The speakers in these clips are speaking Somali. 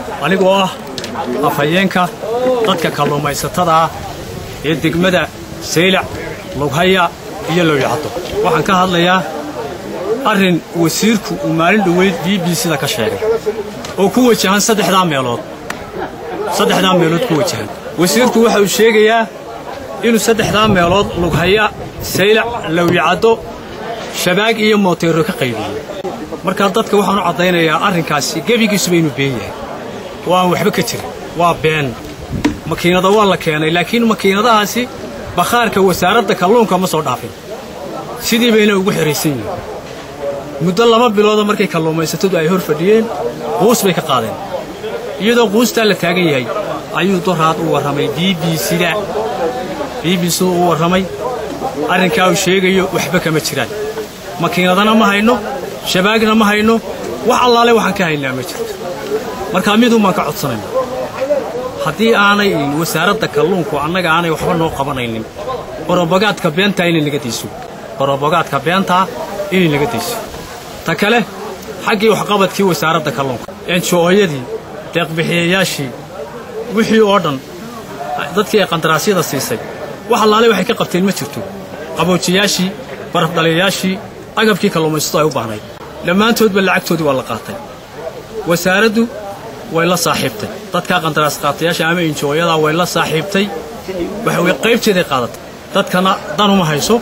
anigoo ah afhayeenka dadka kalluumaysatada ah ee degmada saylac lughaya iyo lowyacaddo waxaan ka hadlayaa arrin wasiirku uu maalin dhoweyd b b sida ka sheegay oo ku wajahan saddexdaa meelood saddexdaa meelood ku wajahan wasiirku waxa uu sheegayaa inuu saddexdaa meelood lughaya saylac lowyacaddo shabaag iyo mooteero ka qaybiyey markaa dadka waxaan u caddaynayaa arrinkaasi gebigiisuba inuu been yahay oo aan waxba ka jirin waa been makiinada waa la keenay laakiin makiinadahaasi bakhaarka wasaaradda kalluunka ma soo dhaafin sidii bayna ugu xihaysan yihiin muddo laba bilooda markay kalluumaysatadu ay hor fadhiyeen quus bay ka qaadeen iyadoo quustaa la taagan yahay ayuu doraad u warramay b b sida b b sida u warramay arrinkaa uu sheegayo waxba kama jiraan makiinadana ma hayno shabaagna ma hayno wax allaale waxaan ka haynaa ma jirto markaa miduun baan ka codsanayna haddii aanay wasaaradda kalluunku annaga aanay waxba noo qabanaynin orobogaadka beentaa inay naga dayso orobogaadka beentaa inay naga dayso ta kale xaggii waxqabadkii wasaaradda kalluunka enjooyadii deeqbixiyayaashii wixii oo dhan dadkii ay qandaraasyada siisay wax allaale waxay ka qabteen ma jirto qaboojiyaashii barafdhaliyayaashii agabkii kalluumaysatu ay u baahnayd dhammaantoodba lacagtoodii waa la qaatay wasaaraddu way la saaxiibtay dadkaa qandaraas qaatayaasha ama injooyadaa way la saaxiibtay waxa weye qaybteeday qaadatay dadkana danuma hayso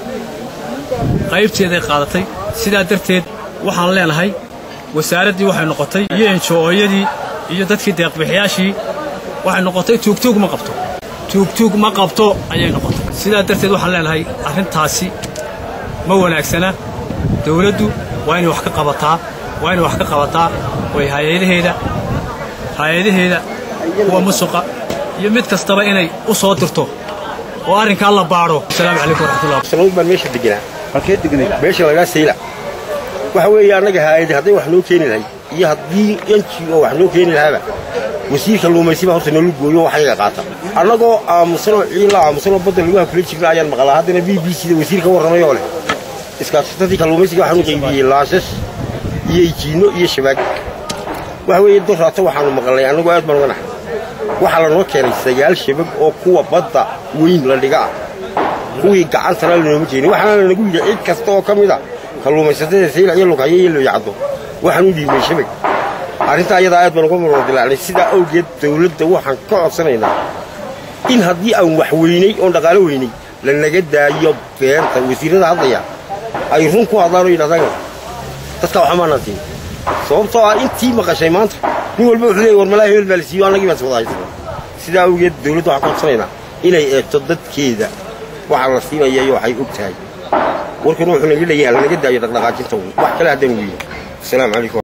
qaybteeday qaadatay sidaa darteed waxaan leenahay wasaaraddii waxay noqotay iyo enjooyadii iyo dadkii deeqbixiyaashii waxay noqotay tuugtuug ma qabto tuugtuug ma qabto ayay noqotay sidaa darteed waxaan leenahay arrintaasi ma wanaagsana dawladdu waa inay wax ka qabataa waa inay wax ka qabataa way hay-adaheeda hay-adaheeda kuwa musuqa iyo mid kastaba inay u soo dirto oo arrinkaa la baadho asalaamu calaykum waraxmatullah sanood baan meesha deganaa halkee deganay meesha lagaa sayla waxa weeye annaga haayadi hadday wax noo keeni lahay iyo haddii yanji oo wax noo keeni lahaaba wasiirka luumaysiba horta noola gooyo waxayaga qaata annagoo aamusanoo ciila aamusanoo badda lagu hakula jirna ayaan maqlaa haddana b b c da wasiir ka warramay oo leh iskaashatadii kalluumaysiga waxaanu qaybiyey laasas iyo ijiinno iyo shabaag waxa weeye doraato waxaanu maqalnay annagoo aad baan uga naxay waxaa lanoo keenay sagaal shabag oo kuwa badda weyn la dhiga ah kuwii gacantana lanooma keenin waxaana lanagu yidhi cid kasta oo ka mid a kalluumaysatada saylac iyo lughayo iyo looyacaddo waxaan u dhiibnay shabag arrintaa ayadaa aad baan uga marordilaacnay sidaa awgeed dawladda waxaan ka codsanaynaa in haddii aan wax weynay oon dhaqaalo weynay lanaga daayo beenta wasiirrada hadlaya ay run ku hadlaan oo yidhahdaan dadka waxa maanaan siin sababtoo ah intii maqashay maanta nin walba wuxuu leeyay war malaa hebel baa la siiyo annagii baan iswada haysana sidaa awgeed dawladda waxaan ka codsanaynaa inay eegto dadkeeda waxaa la siinaya iyo waxay og tahay warkuna wuxuu naga leeyahay lanaga daayo dhaqdhaqaajinta wax kale haddaan weyno asalaamu calaykum